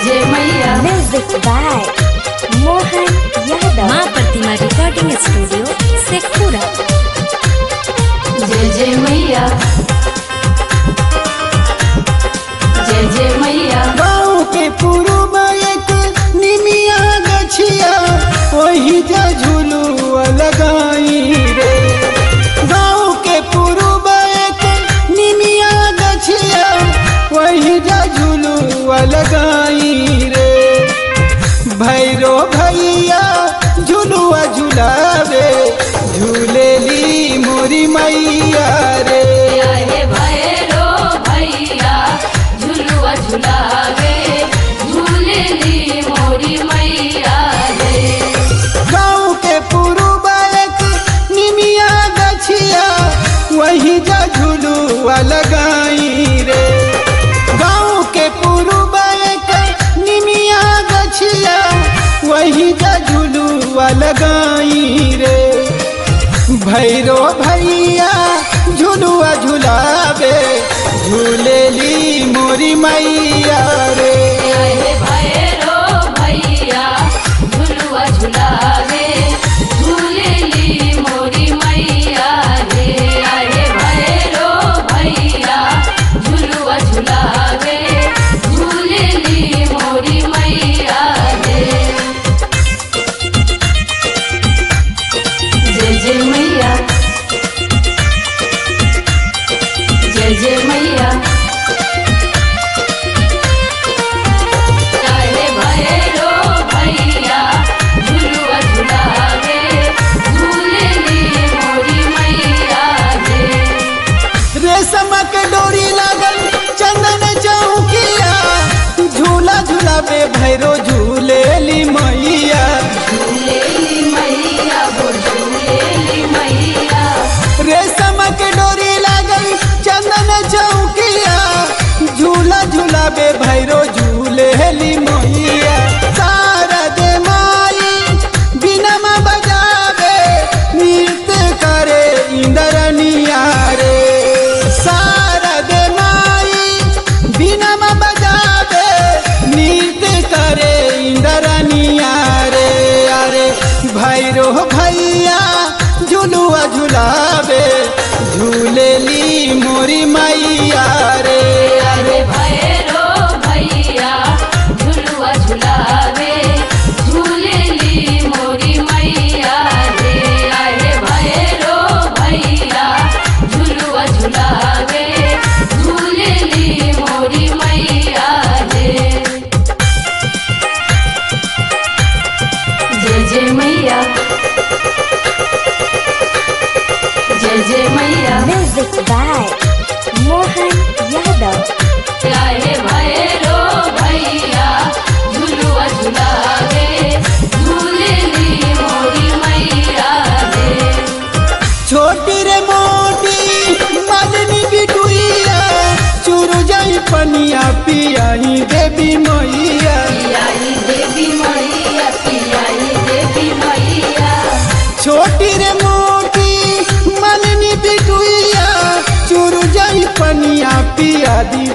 जय मैया Music by Mohan Yadav. माँ प्रतिमा रिकॉर्डिंग स्टूडियो शेखपुरा जय जय मैया जय जय मैया गाँव के पूर्व एक निमिया गछिया वही जा झुलुआ लगाई रे गाँव के पूर्व एक निमिया गछिया वही जा झुलुआ लगाई रे भैरो भैया झुलुआ झुलावे झूलेली मोरी मैया रे हे भैरो भैया झुलुआ झुलावे झूलेली मोरी मैया रे गाँव के पूर्व एक निमिया गछिया वही जा झुलुआ लगाई रे गाँव के पूर्व एक निमिया गछिया वही जा झुलुआ लगाई रे भैरो भैया झुलुआ झुलावे झूलेली मोरी मैया रे हे भैरो भैया झुलुआ झुलावे झूलेली मोरी मैया रे हे भैरो भैया झुलुआ झुलावे झूलेली मोरी मैया रे जय जय मैया जय जय मैया काहे भैरो भैया झुलुआ झुलावे झूलेली मोरी मैया रे रेशम के डोरी लागल चंदन चौकिया झूला झूलावे भैरो झूलेली मैया झूलेली मैया वो झूलेली मैया रेशम के डोरी लागल चंदन चौकिया झूला झूलावे भैरो झूलेली मैया सारा दे माई बिनमा बजावे नृत्य करे इंद्रनिया रे सारा दे माई बिनमा बजावे नृत्य करे इंद्रनिया रे अरे भैरो भैया झुलुआ झुलावे झूलेली मोरी मैया रे अरे भैरो भैया झुलुआ झुलावे झूलेली मोरी मैया रे अरे भैरो भैया झुलुआ झुलावे झूलेली मोरी मैया रे जय जय मैया जय जय मैया Music by Mohan Yadav. काहे भैरो भैया झुलुआ झुलावे झूलेली मोरी मैया रे छोटी रे मोटी मदनी बिटुइया चुरु जाई पनिया पियाई देवी मैया पियाई देवी मैया पियाई देवी मैया छोटी रे मोटी मदनी बिटुइया चुरु जाई पनिया पिया दी